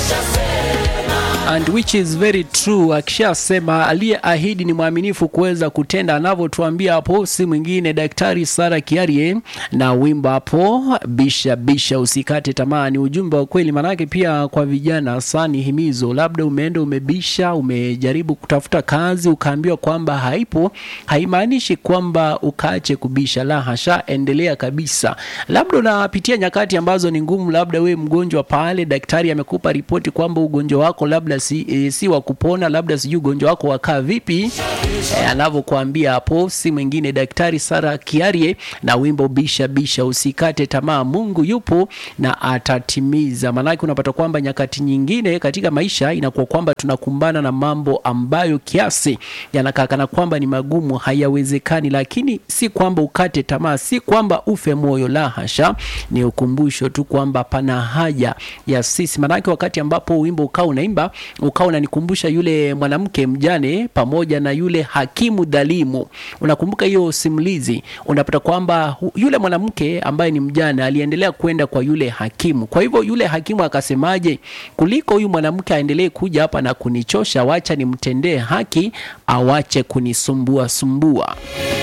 and which is very true. Akishasema aliyeahidi ni mwaminifu kuweza kutenda anavyotuambia hapo, si mwingine Daktari Sara Kiarie na wimbo hapo bisha bisha, usikate tamaa. Ni ujumbe wa kweli, manake pia kwa vijana sani himizo, labda umeenda umebisha, umejaribu kutafuta kazi ukaambiwa kwamba haipo, haimaanishi kwamba ukaache kubisha, la hasha, endelea kabisa. Labda unapitia nyakati ambazo ni ngumu, labda we mgonjwa pale, daktari amekupa ripoti kwamba ugonjwa wako labda si, e, si wa kupona, labda sijui ugonjwa wako wakaa vipi. E, anavyokuambia hapo si mwingine Daktari Sara Kiarie na wimbo bisha bisha, usikate tamaa, Mungu yupo na atatimiza. Maanake unapata kwamba nyakati nyingine katika maisha inakuwa kwamba tunakumbana na mambo ambayo kiasi yanakaa kana kwamba ni magumu, hayawezekani, lakini si kwamba ukate tamaa, si kwamba ufe moyo, la hasha, ni ukumbusho tu kwamba pana haja ya sisi. Maanake wakati ambapo wimbo ukaa unaimba ukawa unanikumbusha yule mwanamke mjane pamoja na yule hakimu dhalimu. Unakumbuka hiyo simulizi? Unapata kwamba hu- yule mwanamke ambaye ni mjane aliendelea kwenda kwa yule hakimu. Kwa hivyo yule hakimu akasemaje, kuliko huyu mwanamke aendelee kuja hapa na kunichosha, wacha nimtendee haki, awache kunisumbua sumbua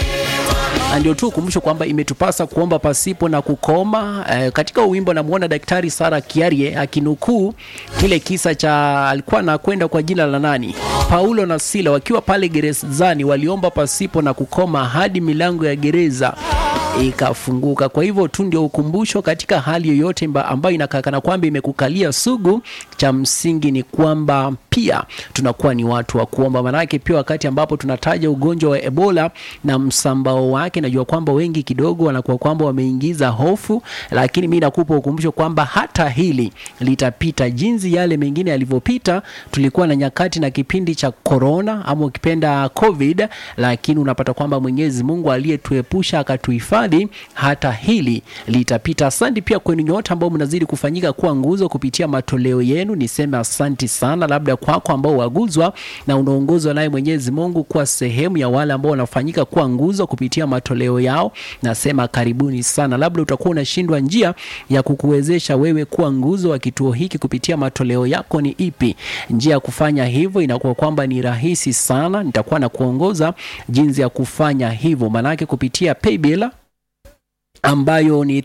na ndio tu ukumbusho kwamba imetupasa kuomba pasipo na kukoma. E, katika wimbo namuona Daktari Sara Kiarie akinukuu kile kisa cha alikuwa anakwenda kwa jina la nani, Paulo na Sila wakiwa pale gerezani, waliomba pasipo na kukoma hadi milango ya gereza ikafunguka. Kwa hivyo tu ndio ukumbusho katika hali yoyote mba- ambayo inakakana kwamba imekukalia sugu, cha msingi ni kwamba pia tunakuwa ni watu wa kuomba. Maanake pia wakati ambapo tunataja ugonjwa wa Ebola na msambao wake, najua kwamba wengi kidogo wanakuwa kwamba wameingiza hofu, lakini mi nakupa ukumbusho kwamba hata hili litapita jinsi yale mengine yalivyopita. Tulikuwa na nyakati na kipindi cha corona ama ukipenda covid, lakini unapata kwamba Mwenyezi Mungu aliyetuepusha akatuhifadhi, hata hili litapita. Asante pia kwenu nyote ambao mnazidi kufanyika kuwa nguzo kupitia matoleo yenu, niseme asanti sana, labda kwako ambao waguzwa na unaongozwa naye Mwenyezi Mungu kuwa sehemu ya wale ambao wanafanyika kuwa nguzo kupitia matoleo yao, nasema karibuni sana. Labda utakuwa unashindwa njia ya kukuwezesha wewe kuwa nguzo wa kituo hiki kupitia matoleo yako ni ipi? Njia ya kufanya hivyo inakuwa kwamba ni rahisi sana, nitakuwa na kuongoza jinsi ya kufanya hivyo, maanake kupitia paybill ambayo ni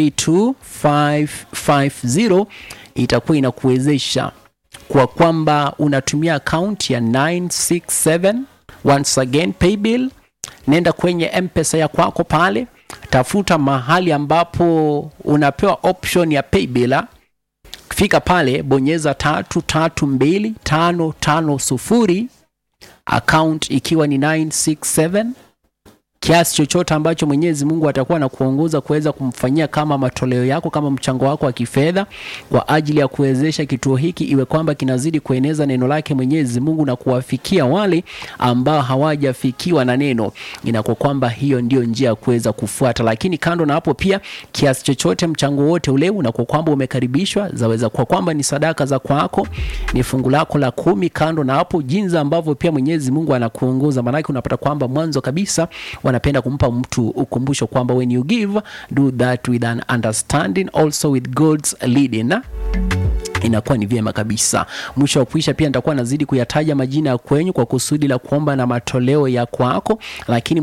332550 itakuwa inakuwezesha kwa kwamba unatumia akaunti ya 967 once again paybill nenda kwenye mpesa ya kwako pale tafuta mahali ambapo unapewa option ya paybill fika pale bonyeza tatu tatu mbili tano tano sufuri account ikiwa ni 967 kiasi chochote ambacho Mwenyezi Mungu atakuwa na kuongoza kuweza kumfanyia kama matoleo yako kama mchango wako wa kifedha kwa ajili ya kuwezesha kituo hiki iwe kwamba kinazidi kueneza neno lake Mwenyezi Mungu na kuwafikia wale ambao hawajafikiwa na neno. Inakuwa kwamba hiyo ndio njia ya kuweza kufuata, lakini kando na hapo pia kiasi chochote mchango wote ule unakuwa kwamba umekaribishwa, zaweza kuwa kwamba ni sadaka za kwako, ni fungu lako la kumi. Kando na hapo, jinsi ambavyo pia Mwenyezi Mungu anakuongoza, maanake unapata kwamba mwanzo kabisa wanapenda kumpa mtu ukumbusho kwamba when you give do that with an understanding also with God's leading na inakuwa ni vyema kabisa. Mwisho wa kuisha pia nitakuwa nazidi kuyataja majina ya kwenyu kwa kusudi la kuomba na matoleo ya kwako, lakini